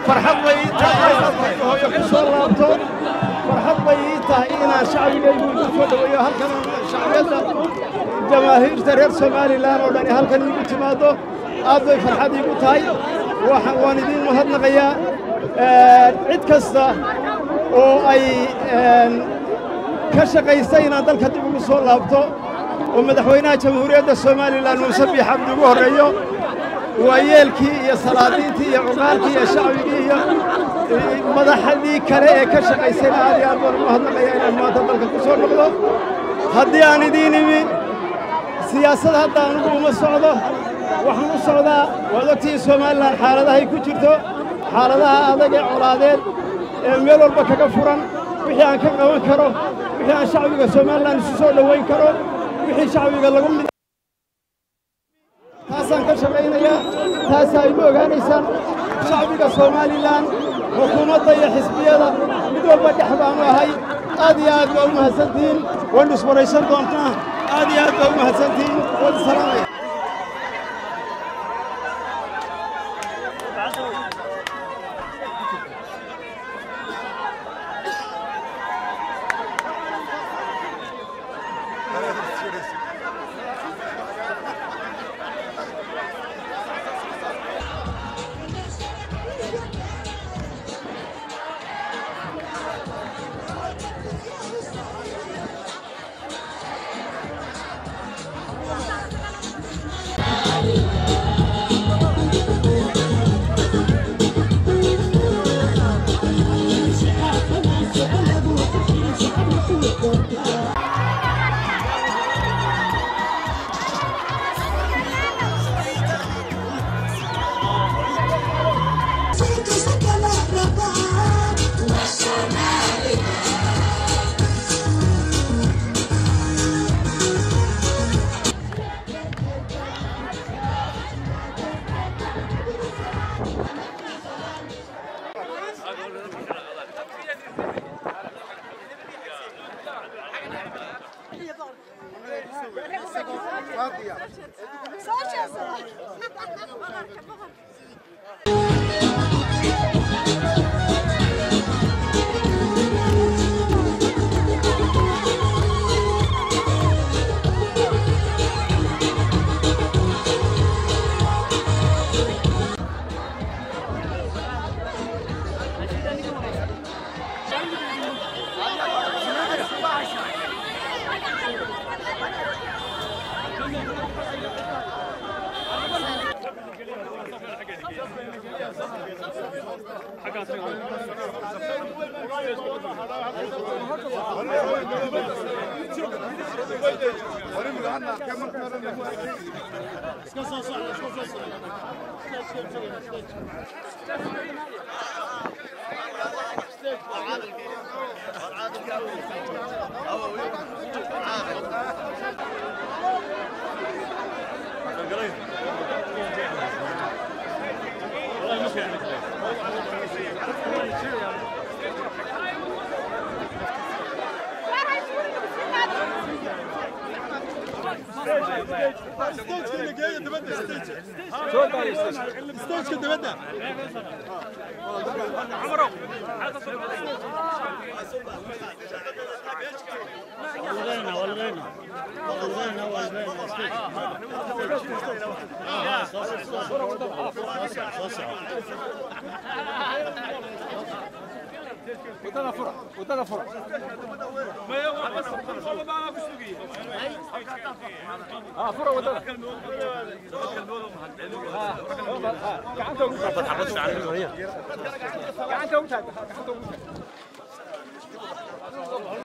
farxad bay ii tahay inaan hooyo ku soo laabto farxad bay ii tahay inaan shacbigaygu igu soo dhoweeyo halkan shacbiyadda jamaahiirta reer somalilan oo dhani halkan iigu timaaddo aad bay farxad iigu tahay waan idiin mahadnaqayaa cid kasta oo ay ka shaqaystay inaan dalka dib ugu soo laabto oo madaxweynaha jamhuuriyadda somalilan muuse biix cabdi ugu horreeyo waayeelkii iyo salaadiintii iyo cuqaalkii iyo shacbigii iyo madaxdii kale ee ka shaqaysayna aad iyo aad baan u mahadnaqaya inaan maanta dalka ku soo noqdo haddii aan idiin imi siyaasad hadda anugu uma socdo waxaan u socdaa waad ogtihiin somalilan xaaladahay ku jirto xaaladaha adag ee colaadeed ee meel walba kaga furan wixii aan ka qaban karo wixii aan shacbiga somalilan isu soo dhowayn karo wixii shacbiga lagu mid taasaan ka shaqaynayaa taasaa igu ogaanaysaan shacbiga somalilan xukuumadda iyo xisbiyada mid walba dhex baanu ahay aad iyo aad baa u mahadsantihiin waynu iswaraysan doontaa aad iyo aad baa u mahadsantihiin waan isalaamaya wadada fura wadada fura ها fura wadada gacanta ugu taag gacanta ugu taag gacanta ugu taag